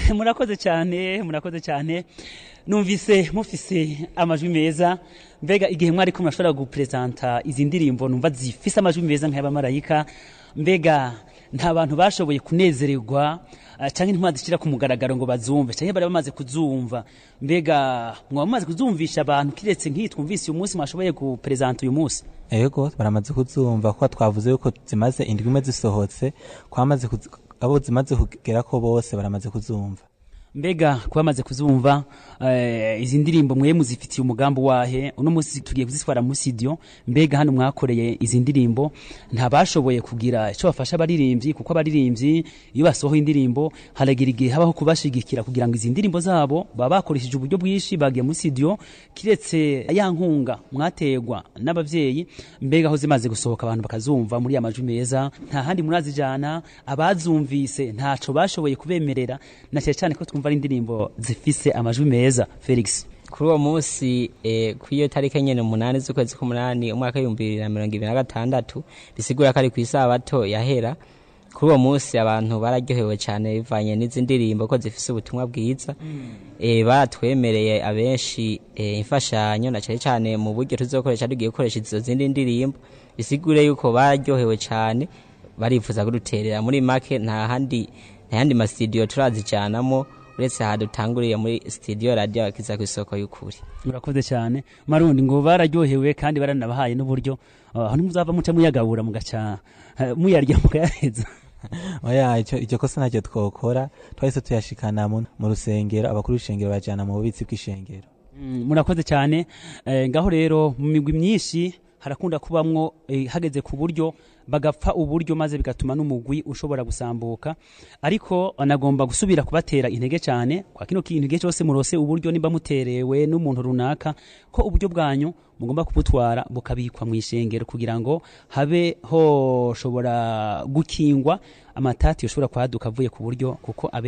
murakoze cyane murakoze cyane numvise mufise amajwi meza mbega igihe mwari ko murashobora gupresenta izi ndirimbo numva zifise amajwi meza nk'abamarayika mbega nta bantu bashoboye kunezererwa uh, canke ntimwazishira ku mugaragaro ngo bazumve canke bari bamaze kuzumva mbega mwaba mumaze kuzumvisha abantu kiretse nk'iyi twumvise uyu munsi mwashoboye gupresenta uyu munsi ego baramaze kuzumva kuko twavuze yuko zimaze indwi imwe zisohotse kwamaze kuz- abo zimaze kugera ko bose baramaze kuzumva mbega kuba bamaze kuzumva eh, izi ndirimbo mwe muzifitiye umugambi wahe uno munsi tugiye kuzitwara muri studio mbega hano mwakoreye izi ndirimbo ntabashoboye kugira icyo bafasha abaririmbyi kuko abaririmbyi iyo basohoye indirimbo haragira igihe habaho kubashigikira kugira ngo izi ndirimbo zabo baba bakoresheje uburyo bwinshi bagiye muri studio kiretse ya nkunga mwategwa n'abavyeyi mbega aho zimaze gusohoka abantu bakazumva muri ya majwi meza nta handi murazijana abazumvise ntaco bashoboye kubemerera na cyane cyane ko twumva ari indirimbo zifise amajwi meza Felix kuri uwo munsi eh, ku iyo tariki nyene umunani z'ukwezi k'umunani umwaka w'ibihumbi bibiri na mirongo ibiri na gatandatu bisigura ko ari ku isabato yahera kuri uwo munsi abantu bararyohewe cyane bivanye n'izi ndirimbo ko zifise ubutumwa bwiza eh, baratwemereye abenshi eh, imfashanyo na cyane cyane mu buryo tuzokoresha tugiye gukoresha izo zindi ndirimbo bisigure yuko bararyohewe cyane barifuza kuduterera muri make nta handi nta yandi masitudiyo turazicanamo uretse aha dutanguriye muri studio radio akiza ku isoko y'ukuri murakoze cyane marundi ngo bararyohewe kandi baranabahaye n'uburyo uh, aho nimuzava muca muyagabura mugaca uh, muyarya mukayaheza oya icyo icyo kosa ntacyo twokora twahise tuyashikana mu mu rusengero abakuru b'ishengero bajana mu bubitsi bw'ishengero Mm, murakoze cyane eh, ngaho rero mu migwi myinshi harakunda kubamwo eh, hageze ku buryo bagapfa uburyo maze bigatuma n'umugwi ushobora gusambuka ariko anagomba gusubira kubatera intege cyane kwa kino kintu igihe cyose murose uburyo nimba muterewe n'umuntu runaka ko uburyo bwanyu mugomba kubutwara bukabikwa mu ishengero kugira ngo habe hoshobora gukingwa amatati yoshobora kwaduka avuye ku buryo kuko abe